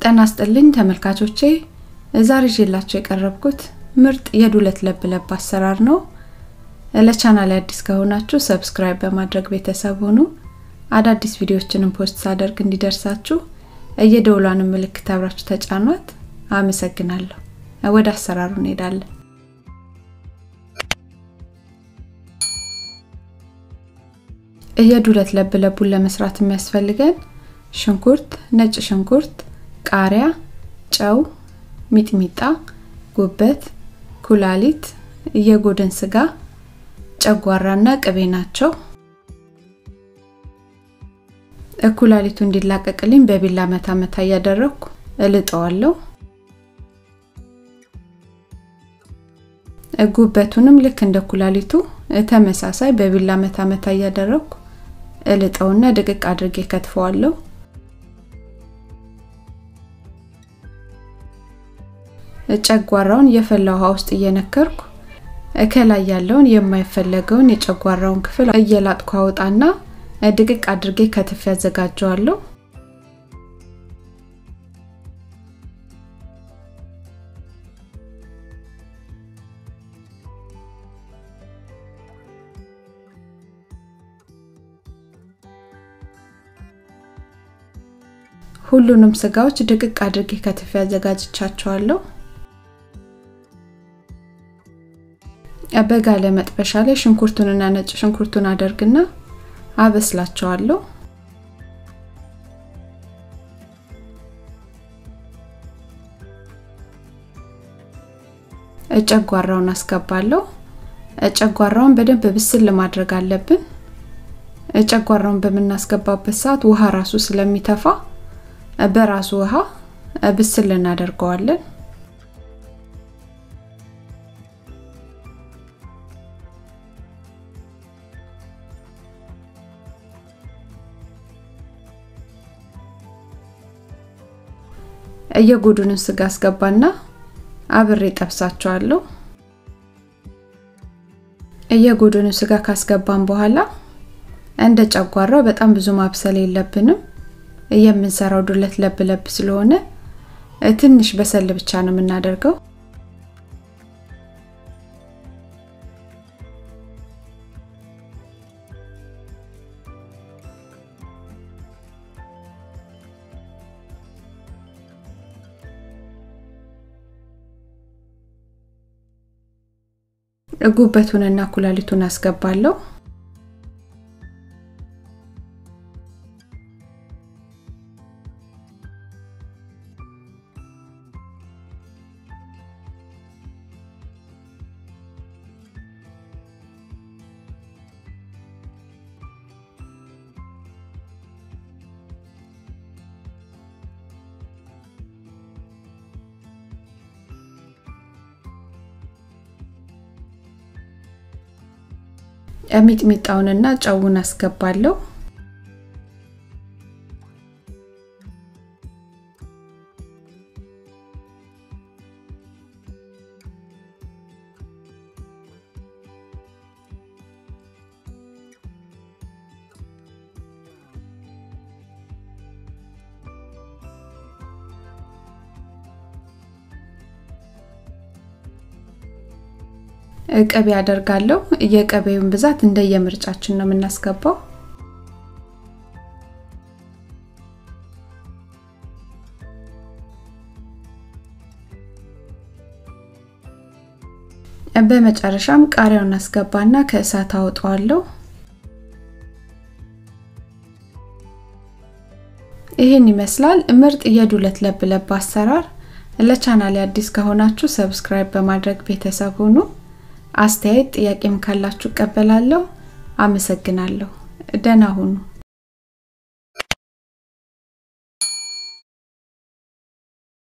ጤና ይስጥልኝ ተመልካቾቼ ዛሬ ይዤላችሁ የቀረብኩት ምርጥ የዱለት ለብ ለብ አሰራር ነው። ለቻናል አዲስ ከሆናችሁ ሰብስክራይብ በማድረግ ቤተሰብ ሁኑ። አዳዲስ ቪዲዮዎችንም ፖስት ሳደርግ እንዲደርሳችሁ የደውሏንም ምልክት አብራችሁ ተጫኗት። አመሰግናለሁ። ወደ አሰራሩ እንሄዳለን። የዱለት ለብ ለቡን ለመስራት የሚያስፈልገን ሽንኩርት፣ ነጭ ሽንኩርት፣ ቃሪያ፣ ጨው፣ ሚጥሚጣ፣ ጉበት፣ ኩላሊት፣ የጎድን ስጋ፣ ጨጓራና ቅቤ ናቸው። ኩላሊቱ እንዲላቀቅልኝ በቢላ መታ መታ እያደረግኩ እልጠዋለሁ። ጉበቱንም ልክ እንደ ኩላሊቱ ተመሳሳይ በቢላ መታ መታ እያደረግኩ እልጠውና ድቅቅ አድርጌ ከትፈዋለሁ። ጨጓራውን የፈላ ውሃ ውስጥ እየነከርኩ ከላይ ያለውን የማይፈለገውን የጨጓራውን ክፍል እየላጥኩ አወጣና ድቅቅ አድርጌ ከትፍ ያዘጋጀዋለሁ። ሁሉንም ስጋዎች ድቅቅ አድርጌ ከትፍ ያዘጋጅቻቸዋለሁ። በጋለ መጥበሻ ላይ ሽንኩርቱንና ነጭ ሽንኩርቱን አደርግና አበስላቸዋለሁ። ጨጓራውን አስገባለሁ። ጨጓራውን በደንብ ብስል ማድረግ አለብን። ጨጓራውን በምናስገባበት ሰዓት ውሃ ራሱ ስለሚተፋ በራሱ ውሃ ብስል እናደርገዋለን። የጎዱንን ስጋ አስገባና አብሬ ጠብሳቸዋለሁ። የጎዱንን ስጋ ካስገባን በኋላ እንደ ጨጓራው በጣም ብዙ ማብሰል የለብንም። የምንሰራው ዱለት ለብ ለብ ስለሆነ ትንሽ በሰል ብቻ ነው የምናደርገው። ጉበቱንና ኩላሊቱን አስገባለሁ። ሚጥሚጣውንና ጨውን አስገባለሁ። ቅቤ አደርጋለሁ። የቅቤውን ብዛት እንደየምርጫችን ነው የምናስገባው። በመጨረሻም ቃሪያውን አስገባና ከእሳት አወጣዋለሁ። ይህን ይመስላል ምርጥ የዱለት ለብ ለብ አሰራር። ለቻናሌ አዲስ ከሆናችሁ ሰብስክራይብ በማድረግ ቤተሰብ ሁኑ። አስተያየት ጥያቄም ካላችሁ እቀበላለሁ። አመሰግናለሁ። ደህና ሁኑ።